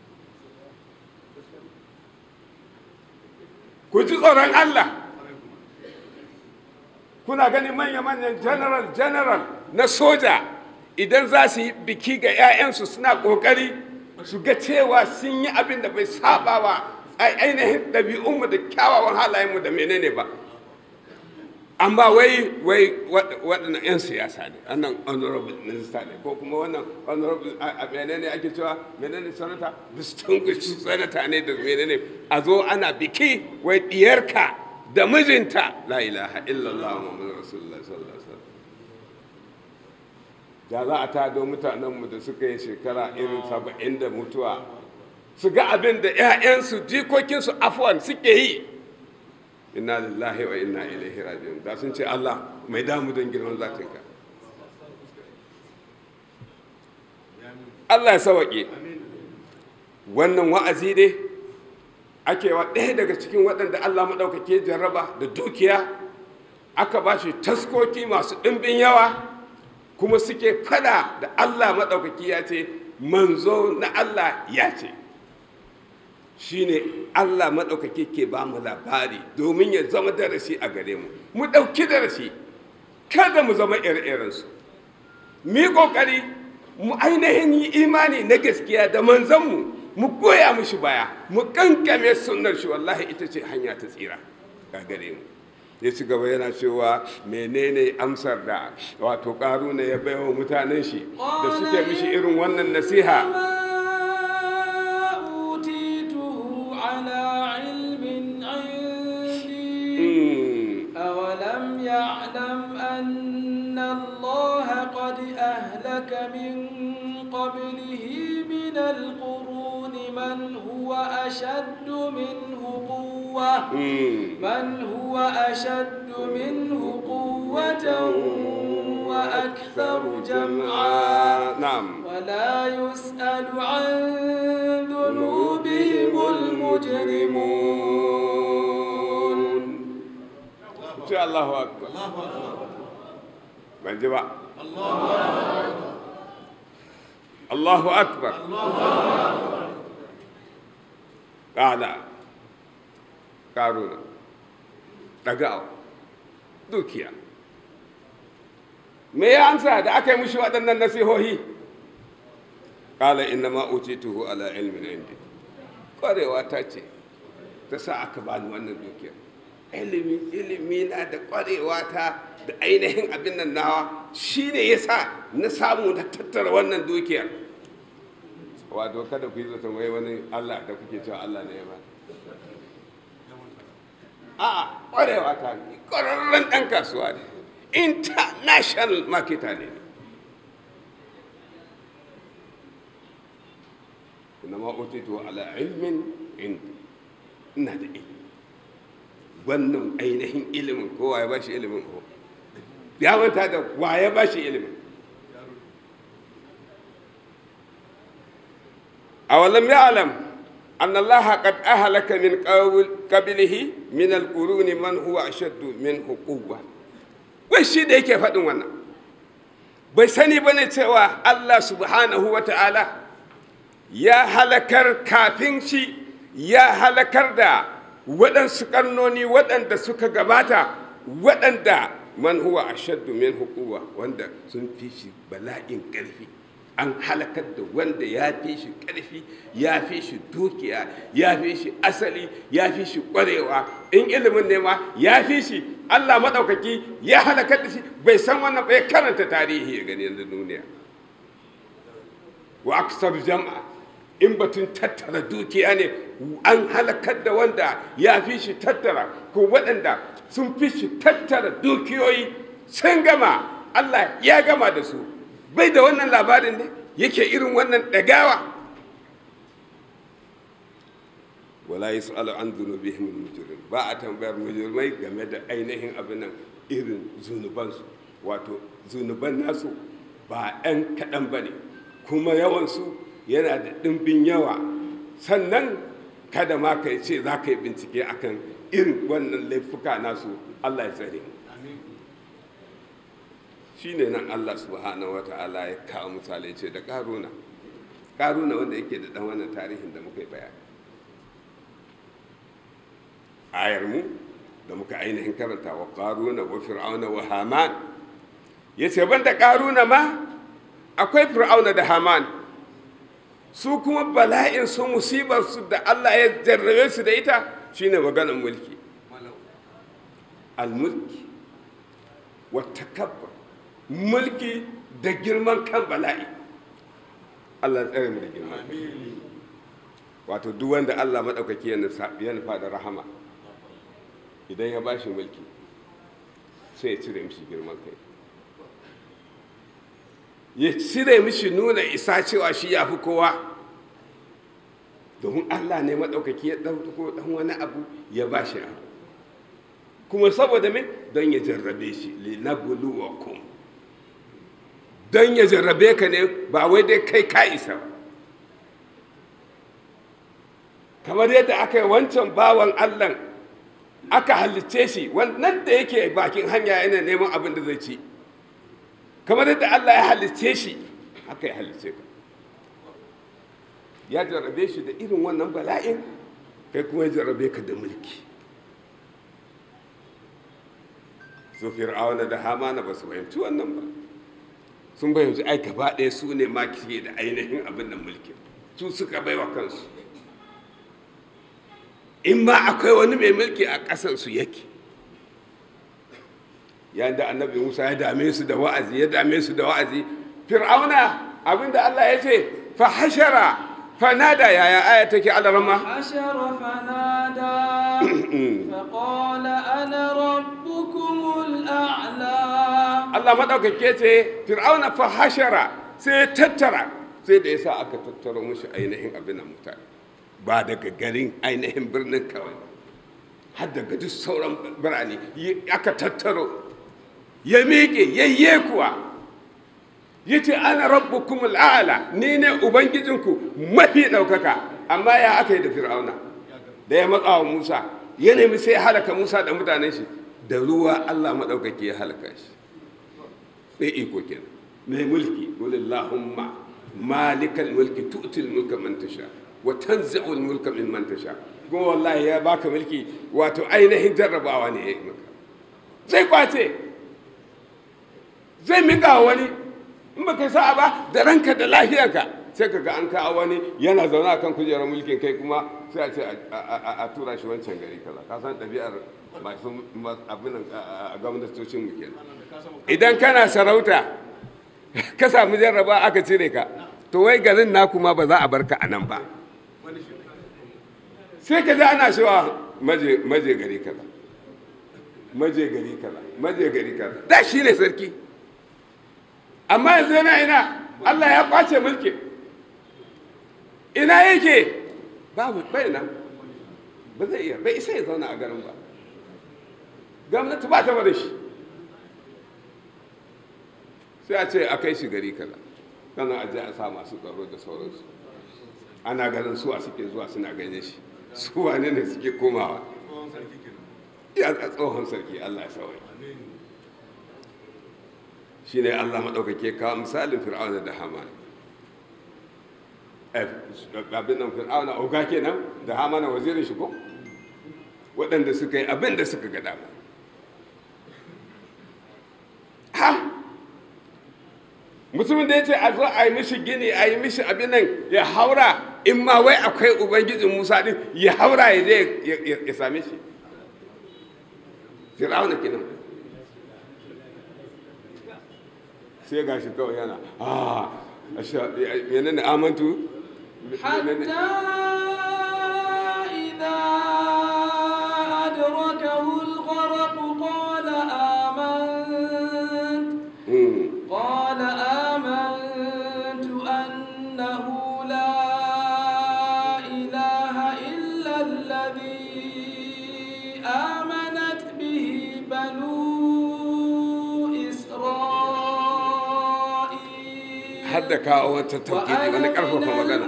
Speaker 2: ku ji tsoron Allah
Speaker 3: kare kuma
Speaker 2: kuna ganin manya-manyan general general na soja idan za su yi biki ga 'ya'yansu suna ƙoƙari su ga cewa sun yi abin da bai saba wa ai- ainihin ɗabi'unmu da kyawawan halayenmu da menene ba amma wai wai waɗannan 'yan siyasa ne annan honorable minister ne ko kuma wannan honorable a menene ake cewa menene sanata distinguished senator ne da menene a zo ana biki wai diyarka da mijinta la ilaha illallah muhammadu rasulullah sallallahu alaihi wasallam da za a tado mutanenmu da suka yi shekara irin saba'in da mutuwa su ga abin da 'ya'yansu jikokinsu afuwan suke yi inna lillahi wa inna ilaihi raji'un da sun ce Allah mai damu don girman zatinka Allah ya sawaƙe wannan wa'azi dai ake wa ɗaya daga cikin waɗanda Allah maɗaukake jarraba da dukiya aka ba shi taskoki masu ɗimbin yawa kuma suke fada da Allah maɗaukaki ya ce manzo na Allah ya ce shine Allah maɗaukaki ke ba mu labari domin ya zama darasi a gare mu mu ɗauki darasi kada mu zama ire-irensu mu yi ƙoƙari mu ainihin yi imani na gaskiya da manzanmu mu goya mushi baya mu kankame sunnar shi wallahi ita ce hanya ta tsira ga gare mu ya ci gaba yana cewa menene amsar da wato ƙaruna ya baiwa mutanen shi da suke mishi irin wannan nasiha
Speaker 1: على علم عندي أولم يعلم أن الله قد أهلك من قبله من القرون من هو أشد منه قوة من هو أشد منه قوة وأكثر جمعا
Speaker 2: نعم
Speaker 1: ولا يسأل عن ذنوبهم المجرمون
Speaker 2: ce Allahu akbar ban ji ba Allahu akbar ƙala ƙaruna ɗagawa dukiya me ya ansa da aka yi mushi waɗannan nasihohi ƙala inna ma tuhu ala ilmin indi ƙwarewa ta ce ta sa aka bani wannan dukiyar ilimi ilimi na da ƙwarewa ta da ainihin abin nan nawa shi ne ya sa na samu na tattara wannan dukiyar wato kada ku yi zaton wai wani allah da kuke cewa allah ne ya ba a ƙwarewa ta ne ƙwararren ɗan kasuwa ne international marketer ne inna ma utitu ala ilmin indi ina da ilimi wannan ainihin ilimin ko waye ba shi ilimin ko ya manta da waye ba shi ilimin awalam ya'lam أن الله قد أهلك من قبله من القرون من هو أشد منه قوة wai shi da yake faɗin wannan bai sani ba ne cewa Allah subhanahu wa ta'ala ya halakar kafin shi ya halakar da waɗansu ƙarnoni waɗanda suka gabata waɗanda man huwa ashaddu min hukuwa wanda sun fi shi bala'in ƙarfi an halakar da wanda ya fi shi ƙarfi ya fi shi dukiya ya fi shi asali ya fi shi ƙwarewa in ilimin ne ma ya fi shi allah maɗaukaki ya halakar da shi bai san wannan bai karanta tarihi ya gani yanzu duniya wa aksar jama'a in batun tattara dukiya ne an halakar da wanda ya fi shi tattara ko waɗanda sun fi shi tattara dukiyoyi sun gama allah ya gama da su bai da wannan labarin ne yake irin wannan ɗagawa wala yi su'alu an zunubihim mujrim ba a tambayar mujrimai game da ainihin abin nan irin zunubansu wato zunuban nasu ba 'yan kaɗan ba ne kuma yawansu yana da ɗimbin yawa sannan kada ma ka ce za ka yi bincike akan irin wannan laifuka nasu allah ya tsare mu shi ne nan Allah subhanahu wa ta'ala ya kawo misali ce da ƙaruna ƙaruna wanda yake da ɗan wannan tarihin da muka yi bayani ayar mu da muka ainihin karanta wa ƙaruna wa fir'auna wa haman ya ce ban da ƙaruna ma akwai fir'auna da haman su kuma bala'in su musibar su da Allah ya jarrabe su da ita shine maganar mulki al-mulki wata kabbar mulki da girman kan bala'i Allah tsare mu da girman kai wato duk wanda Allah maɗaukaki ya nufa da rahama idan ya bashi mulki sai ya cire mishi girman kai ya cire mishi nuna isa cewa shi ya fi kowa domin Allah ne maɗaukaki ya ɗauko ɗan wani abu ya bashi abu kuma saboda me don ya jarrabe shi linabluwakum don ya jarrabe ka ne ba wai dai kai ka isa ba kamar yadda aka yi wancan bawan allah aka halicce shi wannan da yake bakin hanya yana neman abin da zai ci kamar yadda allah ya halicce shi haka ya halicce ka ya jarrabe shi da irin wannan bala'in kai kuma ya jarrabe ka da mulki su fir'auna da hamana ba su fahimci wannan ba sun fahimci ai gaba ɗaya su ne ma ke da ainihin abin da mulkin su suka baiwa kansu in ma akwai wani mai mulki a ƙasarsu yake yayin da annabi musa ya dame su da wa'azi ya dame su da wa'azi fir'auna abinda allah ya ce fa hashara fa nada yaya aya take alarama
Speaker 1: حشر فنادى فقال أنا ربكم الأعلى
Speaker 2: allah maɗaukake ce fir'auna fa hashara sai ya tattara sai da yasa aka tattaro mushi ainihin abin da mutane ba daga garin ainihin birnin kawai har daga duk sauran birane aka tattaro ya miƙe yayye kuwa ya ce ana rabbukum al'ala ni ne ubangijinku mafi ɗaukaka amma ya aka yi da fir'auna da ya matsa wa musa ya nemi sai halaka musa da mutanen shi da ruwa allah maɗaukaki ya halaka shi sai iko kenan mai mulki walillahumma malikal mulki tu'til mulka man tasha wa tanzi'ul mulka mimman tasha kuma wallahi ya baka mulki wato ainihin jarrabawa ne ya yi maka zai kwace zai mika wani in baka sa'a ba da ranka da lafiyarka sai ka ga an kawo wani yana zaune a kan kujerar mulkin kai kuma sai a ce a tura shi wancan gari kaza ka san ɗabi'ar masu abin a gwamnatocin mu kenan idan kana sarauta ka samu jarraba aka cire ka to wai garin naku ma ba za a barka a nan ba sai ka ji ana cewa maje gari kaza maje gari kaza maje gari kaza da shi ne sarki amma yanzu yana ina Allah ya kwace mulki ina yake babu bai nan ba zai iya bai isa ya zauna a garin ba gwamnati ba ta da shi sai a ce a kai shi gari kaza sannan a je a sa masu tsaro da sauransu ana ganin su a suke zuwa suna ganin shi su wane ne suke komawa ya tsohon sarki Allah ya sawai shi ne Allah maɗaukake kawo misalin fir'auna da haman abin nan fir'auna oga kenan da hamana wazirin shi ko waɗanda suka yi abin da suka gada ba ha mutumin da ya ce a zo a yi mishi gini a yi mishi abin nan ya haura in ma wai akwai ubangijin musa din ya haura ya je ya same shi fir'auna kenan sai ga shi kawai yana a yana ne amantu
Speaker 1: حتى إذا أدركه الغرق قال آمنت قال آمنت أنه لا إله إلا الذي آمنت به بنو إسرائيل
Speaker 2: har da kawo wata taukidi wani karfafa magana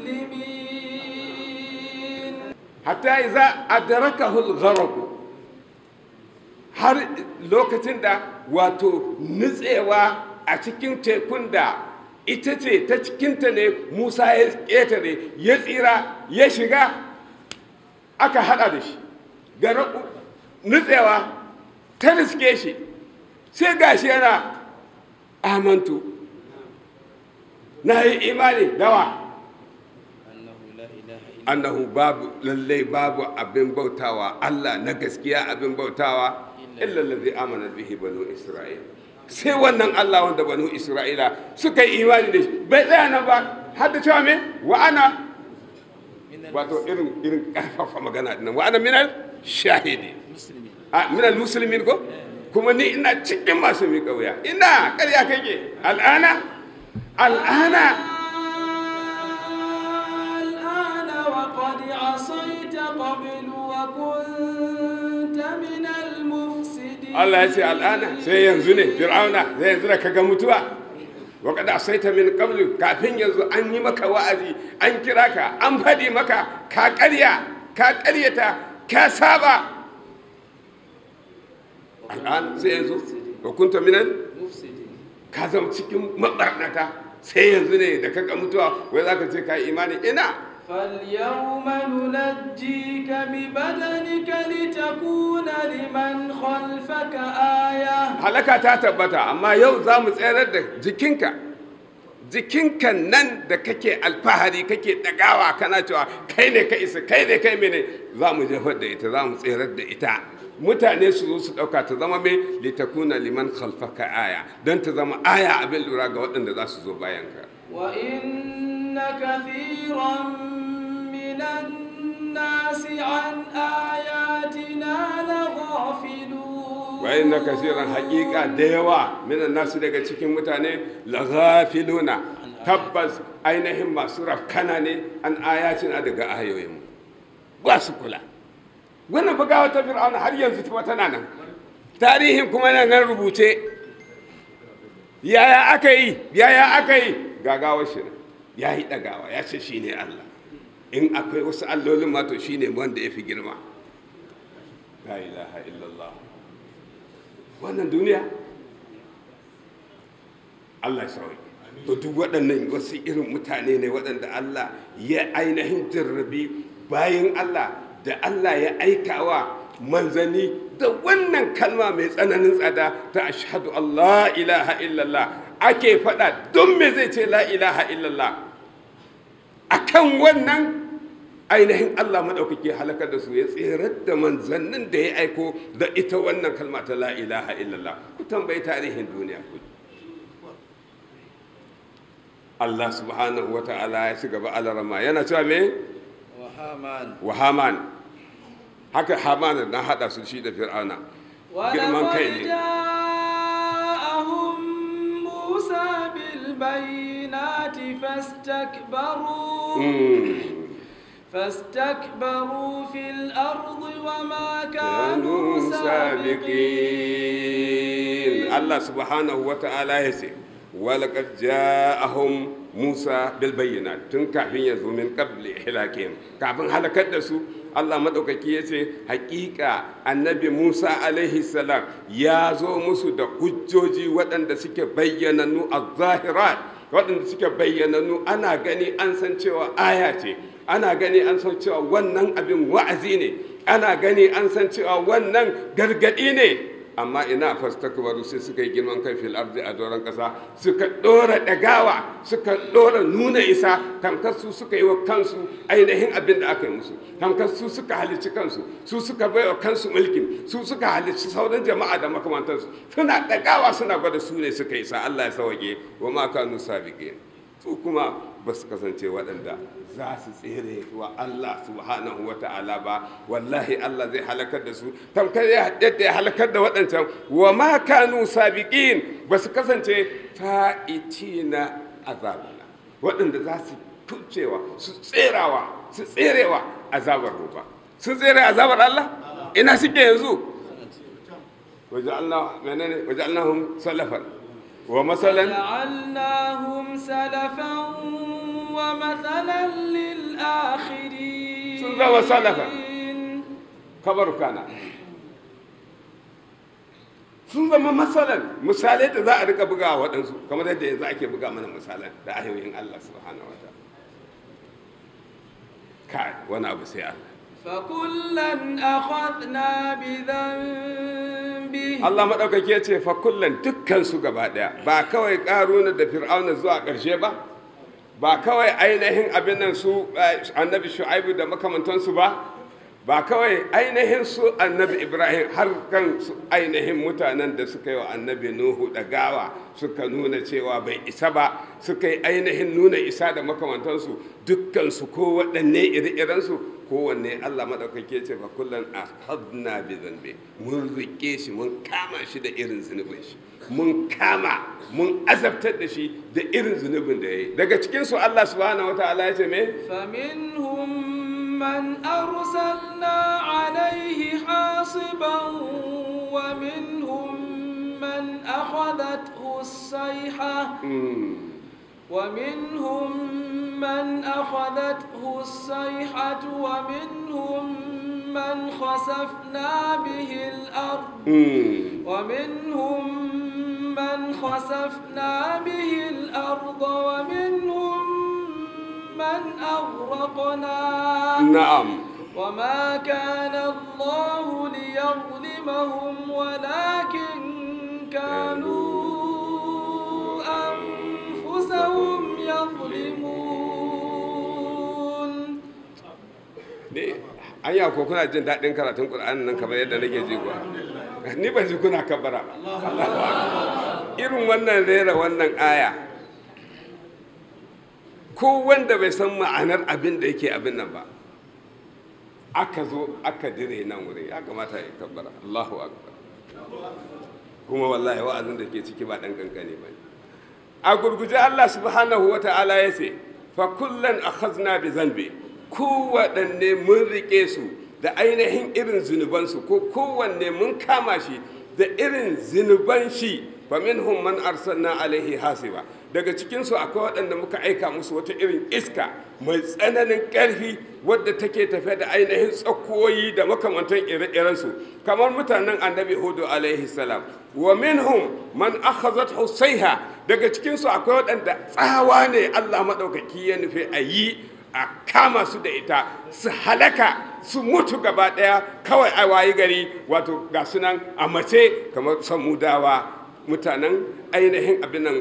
Speaker 1: المسلمين
Speaker 2: hatta iza adrakahu al-gharq har lokacin da wato nutsewa a cikin tekun da ita ce ta cikinta ne Musa ya ƙetare ya tsira ya shiga aka hada da shi garaku nutsewa ta riske shi sai gashi yana amantu na yi imani dawa annahu babu lallai babu abin bautawa Allah na gaskiya abin bautawa illa allazi amana bihi banu isra'il sai wannan Allah wanda banu isra'ila suka yi imani da shi bai tsaya nan ba har da cewa me wa ana wato irin irin karfafa magana dinnan wa ana minal shahidi a minal muslimin ko kuma ni ina cikin masu miƙa wuya ina ƙarya kake al'ana al'ana
Speaker 1: الآن وقد عصيت قبل وكنت من المفسدين
Speaker 2: Allah ya ce al'ana sai yanzu ne fir'auna zai yanzu da kaga mutuwa wa kada asaita min qablu kafin yanzu an yi maka wa'azi an kira ka an faɗi maka ka ƙarya ka ƙaryata ka saba al'an sai yanzu wa kunta minal
Speaker 1: مفسدين
Speaker 2: ka zama cikin mabarnata sai yanzu ne da kaga mutuwa wai zaka ce ka yi imani ina
Speaker 1: فاليوم ننجيك ببدنك لتكون لمن خلفك آية
Speaker 2: halaka ta tabbata amma yau za mu tsayar da jikinka jikinka nan da kake alfahari kake dagawa kana cewa kai ne ka isa kai ne kai mene za mu jefar da ita za mu tsayar da ita mutane su zo su ɗauka ta zama mai litakuna liman khalfaka aya don ta zama aya abin lura ga waɗanda za su zo bayanka
Speaker 1: وإن كثيرا من الناس عن آياتنا لغافلون
Speaker 2: wayan na kasiran haƙiƙa da yawa minan nasu daga cikin mutane laghafiluna tabbas ainihin masu rafkana ne an ayatina daga ayoyinmu ba su kula wannan bugawa ta fir'auna har yanzu ta tana nan tarihin kuma yana nan rubuce yaya aka yi yaya aka yi gagawar shi ya yi ɗagawa ya ce shi ne allah in akwai wasu allolin ma to shi ne wanda ya fi girma la ilaha illallah wannan duniya Allah ya sauyi to duk waɗannan wasu irin mutane ne waɗanda Allah ya ainihin jarrabi bayan Allah da Allah ya aikawa manzani da wannan kalma mai tsananin tsada ta ashhadu Allah ilaha illallah ake faɗa don me zai ce la ilaha illallah akan wannan ainihin Allah maɗaukaki halakar da su ya tserar da manzannin da ya aiko da ita wannan kalma ta la ilaha illallah ku tambayi tarihin duniya ku Allah subhanahu wa ta'ala ya ci gaba alarama yana cewa me
Speaker 1: وهامان
Speaker 2: wa haman haka haman na hada su shi da fir'auna girman kai
Speaker 1: ولقد
Speaker 2: ne
Speaker 1: جاءهم موسى بالبينات فاستكبروا
Speaker 2: Mm.
Speaker 1: فاستكبروا في الأرض وما
Speaker 2: كانوا
Speaker 1: كانوا
Speaker 2: سابقين
Speaker 1: سابقين
Speaker 2: الله سبحانه وتعالى يسي ولقد جاءهم موسى بالبينات تن كافين يزو من قبل إهلاكهم كافين هلكت دسو Allah maɗaukaki ya ce hakika annabi Musa alaihi salam ya zo musu da hujjoji waɗanda suke bayyananu a zahirat waɗanda suke bayyananu ana gani an san cewa aya ce ana gani an san cewa wannan abin wa'azi ne ana gani an san cewa wannan gargaɗi ne amma ina fastakbaru sai suka yi girman kai fil ardi a doron ƙasa suka ɗora ɗagawa suka ɗora nuna isa tamkar su suka yi wa kansu ainihin abin da aka yi musu tamkar su suka halicci kansu su suka bai wa kansu mulkin su suka halicci sauran jama'a da makamantansu suna ɗagawa suna gwada su ne suka isa Allah ya sawage wa ma kanu sabiqin su kuma ba su kasance waɗanda za su tsere wa Allah subhanahu wa ta'ala ba wallahi Allah zai halakar da su tamkar yadda ya halakar da waɗancan wa ma kanu sabiqin ba su kasance fa'itina azabana waɗanda za su kubcewa su tserawa su tserewa azabar ba sun tsere azabar Allah ina suke yanzu waja'alna menene waja'alnahum salafan wa masalan
Speaker 1: جعلناهم سلفا ومثلا للآخرين
Speaker 2: sun zama salafa. kabaru kana sun zama matsalan misalai da za a rika buga waɗansu kamar yadda yanzu ake buga mana misalan da ayoyin Allah subhanahu wa ta'ala kai wani abu sai Allah
Speaker 1: فكلا أخذنا بذنبه
Speaker 2: Allah maɗaukaki ya ce fa kullum dukkan su gaba ɗaya ba kawai ƙaruna da fir'auna zuwa ƙarshe ba ba kawai ainihin abin nan su eh, annabi shu'aibu da makamantansu ba ba kawai ainihin su annabi ibrahim har kan su ainihin mutanen da suka yi wa annabi nuhu da gawa suka nuna cewa bai isa ba suka yi ainihin nuna isa da makamantansu dukkansu ko waɗanne iri-irensu kowanne allah maɗaukake ce fa kullum a hadna bi zambe mun riƙe shi mun kama shi da irin zunubin shi mun kama mun azabtar da shi da irin zunubin da ya yi daga cikinsu allah subhanahu wa ta'ala ya ce me
Speaker 1: فمنهم من أرسلنا عليه حاصبا ومنهم من أخذته الصيحة ومنهم من أخذته الصيحة ومنهم من خسفنا به الأرض ومنهم من خسفنا به الأرض ومنهم من أغرقنا
Speaker 2: na'am
Speaker 1: وما كان الله ليظلمهم ولكن كانوا أنفسهم يظلمون
Speaker 2: ne an yi ko kuna jin daɗin karatun ƙur'ani nan kamar yadda nake ji kuwa ni ban ji kuna kabbara ba Allahu Akbar. irin wannan rera wannan aya ko wanda bai san ma'anar abin da yake abin nan ba aka zo aka dire nan wurin ya kamata ya kabbara Allahu akbar kuma wallahi wa'azin da ke ciki ba ɗan kankane ba ne a gurguje Allah subhanahu wa ta'ala ya ce fa kullan akhazna bi zanbi kowaɗanne mun riƙe su da ainihin irin zunubansu ko kowanne mun kama shi da irin zunuban shi fa minhum man arsalna alaihi hasiba daga cikinsu akwai waɗanda muka aika musu wata irin iska mai tsananin ƙarfi wadda take tafe da ainihin tsakoyi da makamantan ire-irensu kamar mutanen annabi hudu alaihi salam wa minhum man akhazathu sayha daga cikinsu akwai waɗanda tsawa ne Allah maɗaukaki ya nufi a yi a kama su da ita su halaka su mutu gaba ɗaya kawai a wayi gari wato ga sunan a mace kamar samudawa mutanen ainihin abin nan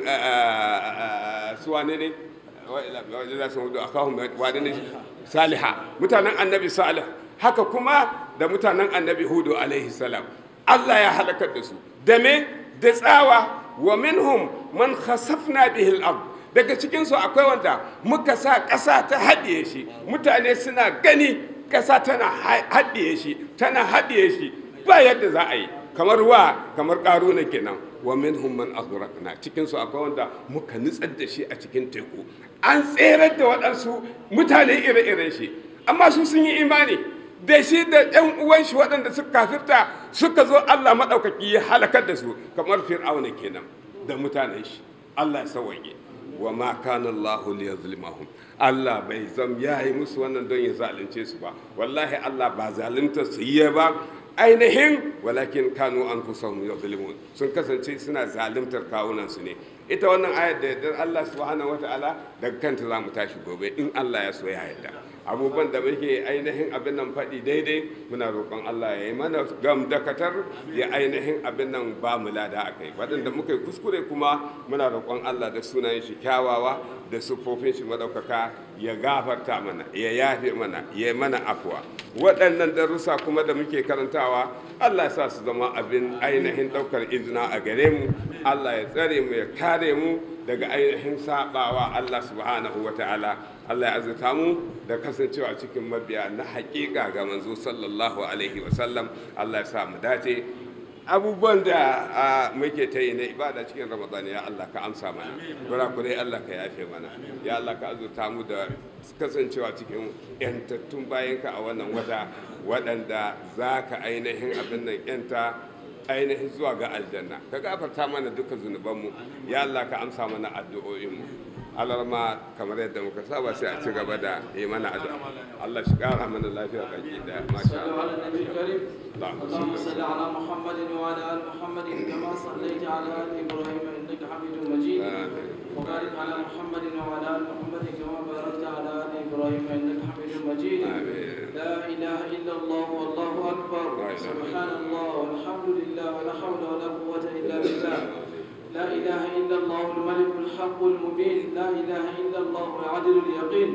Speaker 2: su wane ne wajen za su hudu a kawun wane ne saliha mutanen annabi salih haka kuma da mutanen annabi hudu alaihi salam allah ya halakar da su da me da tsawa wa minhum man khasafna bihi al daga cikinsu akwai wanda muka sa ƙasa ta haɗiye shi mutane suna gani ƙasa tana haɗiye shi tana haɗiye shi ba yadda za a yi kamar wa kamar ƙaruna kenan wa minhum man aghraqna cikin su akwai wanda muka nutsar da shi a cikin teku an tserar da waɗansu mutane ire-iren shi amma su sun yi imani da shi da ƴan uwan shi waɗanda suka kafirta suka zo Allah maɗaukaki ya halakar da su kamar fir'auna kenan da mutanen shi Allah ya sauwaye wa ma kana Allahu liyazlimahum Allah bai zam yayi musu wannan don ya zalunce su ba wallahi Allah ba zalunta su yi ba ainihin walakin kanu an kusahum yadhlimun sun kasance suna zalimtar kawunan su ne ita wannan ayar da yardar Allah subhanahu wataala daga kanta za mu tashi gobe in Allah ya so ya yarda abubuwan da muke ainihin abin nan faɗi daidai muna roƙon Allah ya yi mana gam dakatar ya ainihin abin nan ba mu lada a kai waɗanda muka yi kuskure kuma muna roƙon Allah da sunayen shi kyawawa da siffofin shi madaukaka ya gafarta mana ya yafe mana ya mana afuwa waɗannan darussa kuma da muke karantawa Allah ya sa su zama abin ainihin ɗaukar izina a gare mu Allah ya tsare mu ya kare mu daga ainihin sabawa Allah subhanahu wa ta'ala Allah ya azurta mu da kasancewa cikin mabiya na haƙiƙa ga manzo sallallahu alaihi wa sallam Allah ya sa mu dace abubuwan da muke ta yi na ibada cikin ramadan ya Allah ka amsa mana kurakurai Allah ka yafe mana ya Allah ka azurta mu da kasancewa cikin yantattun bayanka a wannan wata waɗanda za ka ainihin abin nan yanta ainihin zuwa ga aljanna ka gafarta mana duka zunubanmu ya Allah ka amsa mana addu'o'inmu alarma kamar yadda muka saba sai a ci gaba da yi mana addu'a Allah shi kara mana lafiya baki da masha
Speaker 1: صلوا على
Speaker 2: Allah
Speaker 1: النبي الكريم
Speaker 2: اللهم
Speaker 1: اللهم
Speaker 2: صل
Speaker 1: صل على محمد وعلى ال محمد كما صليت على ال ابراهيم انك حميد مجيد
Speaker 2: آمين.
Speaker 1: وبارك على محمد وعلى ال محمد كما باركت على ال ابراهيم انك حميد مجيد
Speaker 2: آمين.
Speaker 1: لا اله الا الله والله اكبر
Speaker 2: لا إله إلا
Speaker 1: سبحان الله والحمد لله ولا حول ولا قوه الا بالله لا اله الا الله الملك الحق المبين لا اله الا الله العدل اليقين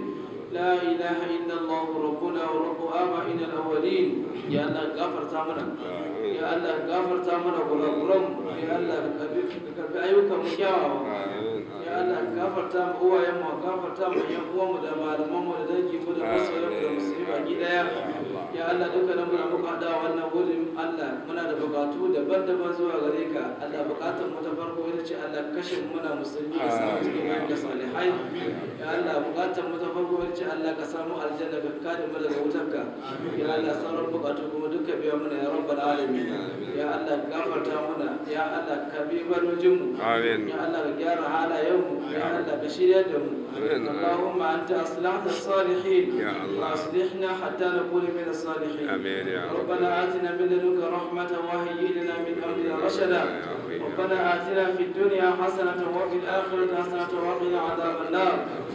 Speaker 1: لا إله إلا الله ربنا ورب آبائنا الأولين يا الله غفر تامنا يا الله غفر تامنا غرغرم يا الله كربي أيوك مكياوا ya Allah gafarta mu uwayen mu gafarta mu yan uwan mu da malaman mu da dangi mu da masoyan mu da musulmi baki daya ya Allah dukkanin mu da muka hada wannan wurin Allah muna da bukatu daban-daban zuwa gare ka Allah bukatun mu ta farko ita ce Allah kashe mu muna musulmi ka samu cikin bayan ka salihai ya Allah bukatun mu ta farko ita ce Allah ka samu aljanna ka kare mu daga wutarka ya Allah sauran bukatu kuma duka biya mana ya rabbal alamin ya Allah gafarta muna ya Allah ka bi barojin mu
Speaker 2: Amin.
Speaker 1: ya Allah ka gyara halayen mu ya Allah ka shirya da mu اللهم أنت أصلحت الصالحين
Speaker 2: يا الله.
Speaker 1: وأصلحنا حتى نكون من الصالحين
Speaker 2: آمين يا رب
Speaker 1: ربنا آتنا من لدنك رحمة وهيئ لنا من أمرنا رشدا ربنا آتنا في الدنيا حسنة وفي الآخرة حسنة وقنا عذاب النار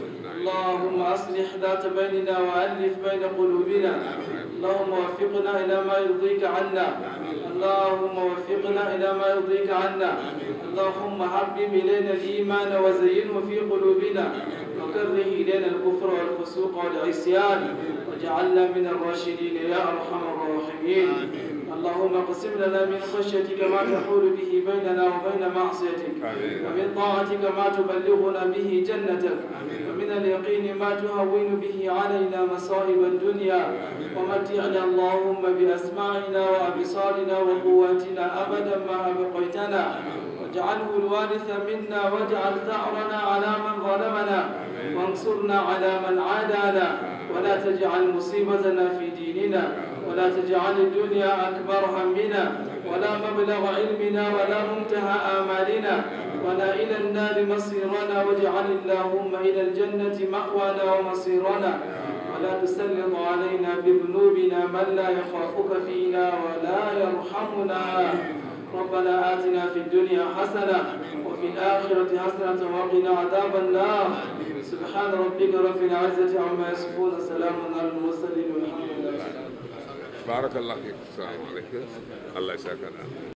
Speaker 1: اللهم أصلح ذات بيننا وألف بين قلوبنا اللهم وفقنا إلى ما يرضيك عنا اللهم وفقنا إلى ما يرضيك عنا اللهم حبب إلينا الإيمان وزينه في قلوبنا وكره إلينا الكفر والفسوق والعصيان واجعلنا من الراشدين يا أرحم الراحمين اللهم اقسم لنا من خشيتك ما تحول به بيننا وبين معصيتك
Speaker 2: آمين.
Speaker 1: ومن طاعتك ما تبلغنا به جنتك ومن اليقين ما تهون به علينا مصائب الدنيا ومتعنا اللهم بأسماعنا وأبصارنا وقواتنا أبدا ما أبقيتنا واجعله الوارث منا واجعل ثأرنا على من ظلمنا وانصرنا على من عادانا ولا تجعل مصيبتنا في ديننا ولا تجعل الدنيا أكبر همنا ولا مبلغ علمنا ولا منتهى آمالنا ولا إلى النار مصيرنا واجعل اللهم إلى الجنة مأوانا ومصيرنا ولا تسلط علينا بذنوبنا من لا يخافك فينا ولا يرحمنا ربنا آتنا في الدنيا حسنة وفي الآخرة حسنة وقنا عذاب النار سبحان ربك رب العزة عما يصفون سلام على المرسلين والحمد لله رب العالمين
Speaker 2: بارك الله فيك السلام عليكم الله يسعدك